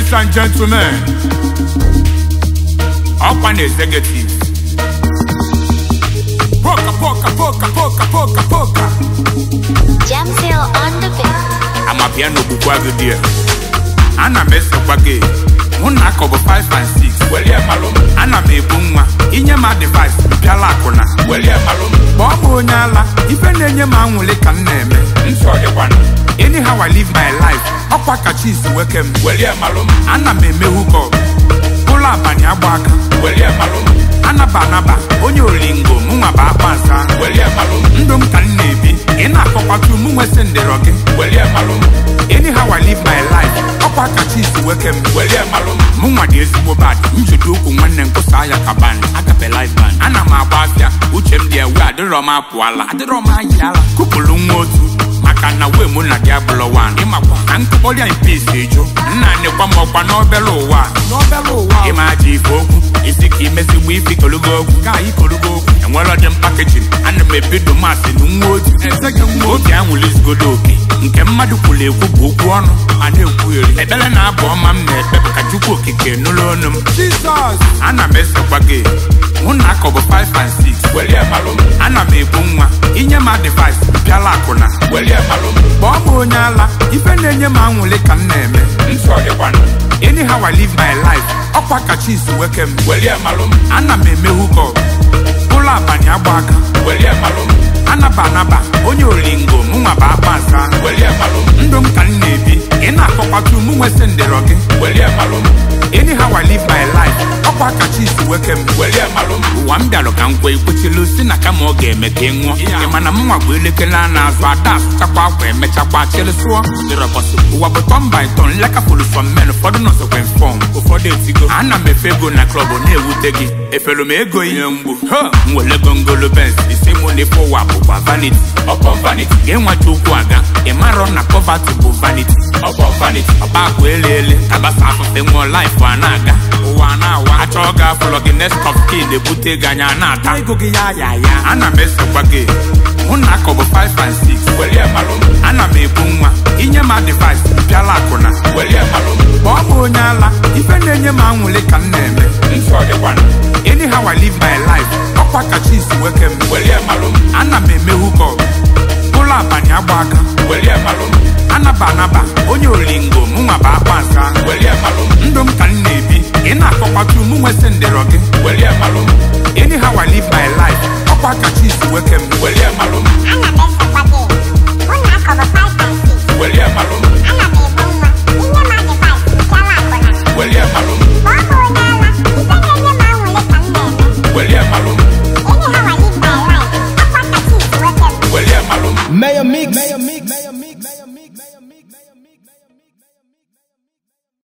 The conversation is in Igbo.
Ladies and gentlemen, ọkwa na executive. Poka poka poka poka poka poka. Jamsil on the beat. Amapịa n'ogbukwa gị dị ana m esekwa gị mụ na akọ bụ 5 and 6 welie malụ m ana m ebu nwa inye m advice mpịala akụna welie malụ m kpọọ m onye ala ife na-enye m anwụlị ka m na-eme nsọ dịkwana anyhow I live my life ọkwa kacha isi weke m welie malụ m ana m eme hukọp ụlọ abalị agba aka welie malụ m anaba anaba onye olingo mụnwa bụ akpa nsa welie malụ m ndụ m ka m na-ebi ị na-akọkwatu mụ nwesị ndịrọ gị welie malụ m anyhow I live my life ọkwa kacha isi weke m welie malụ m mụnwa dị ezigbo bad njudo ukwu nwanne nkwụsa ya ka band agape live band ana m agba afịa uche m dị ewe adịrọ m apụala adịrọ m ayị ala kụpụrụ nwa otu maka na wee mụ na gị abụlọ wan ịmakwa na nkụkpọrịa mpis eju nna nekwa m ọkwa n'obere ụwa n'obere ụwa ịma aja ife okwu isi ka imezigbo ife ikologo okwu ka anyị kologo okwu enwere ọdị mpakejin ana m ebido masị na nwa otu oge anwụlizigodo oke nke mmadụ kwuru ekwu bụ okwu ọnụ a na-ekwugheri ekpere na-abụ ọma m na-ekpe bụ ka chukwu okike nụrụ ọnụ m jizọs ana m esekwa gị mụ na akọ bụ 5 and 6 welie malụ m ana m ebu nwa inye m advice bịala akụna welie malụ m kpọọ m onye ala ife na-enye m anwụlị ka m na-eme nsọ dịkwana anyhow I live my life ọkwa kacha isi weke m welie malụ m ana m eme hukọp ụlọ abalị agba aka welie malụ m anaba anaba onye olingo mụnwa bụ akpa nsa welie malụ m ndụ m ka m na-ebi ị na-akọkwatu mụ nwesị ndịrọ gị welie malụ m anyhow I live my life ọkwa kacha isi weke m welie malụ m ụwa m bịalụ ka m kwe ikwechilu si na kama ọ ga-eme ka ị ṅụọ ị mana mụnwa bụ elekere a na-azụ ada asụchakwa akwa emechakwa chịrị sụọ dịrọbọsị ụwa bụ tọn by tọn lekapụrụ sọ mmen ụfọdụ nọzọkwa fọm ụfọdụ etigo ana m efe ego na klọb na-ewute gị efere m ego ihe mgbu ha m wele gongolo bens isi mụ na ife ụwa bụkwa vanity ọkọ vanity ga-enweta okwu aga ị marọ na poverty bụ vanity ọkọ vanity ọba akwa ele ele tabasa afụfe nwụọ life a na-aga ụwa a na-awa achọọ ga afụlọ gị next of kin ebute gị anya na-ata ego gị ya ya ya ana m esekwa gị mụ na akọ bụ 5 and 6 welie malụ m ana m ebu nwa inye m advice bịala akụna welie malụ m kpọọ m onye ala ife na-enye m anwụlị ka m na-eme nsọ dịkwana anyhow I live my life ọkwa kacha isi weke m welie malụ m ana m eme hukọp ụlọ abalị agba aka welie malụ m anaba anaba onye olingo mụnwa bụ akpa nsa welie malụ m ndụ m ka m na-ebi ị na-akọkwatu mụ nwesị ndịrọ gị welie malụ m anyhow I live my life ọkwa kacha isi weke m welie malụ m Ana m esekwa gị. Mụ na akọ bụ 5 and 6. welie malụ m Ana m ebu nwa. Inye m advice mpịala akụna. welie malụ m Kpọọ m onye ala. Ife na-enye m anwụlị ka m na-eme. welie malụ m Anyhow I live my life. Ọkwa kacha isi weke m. welie malụ m Mayor Mix. Mayor Mix. Mayor Mix. Mayor Mix. Mayor Mix.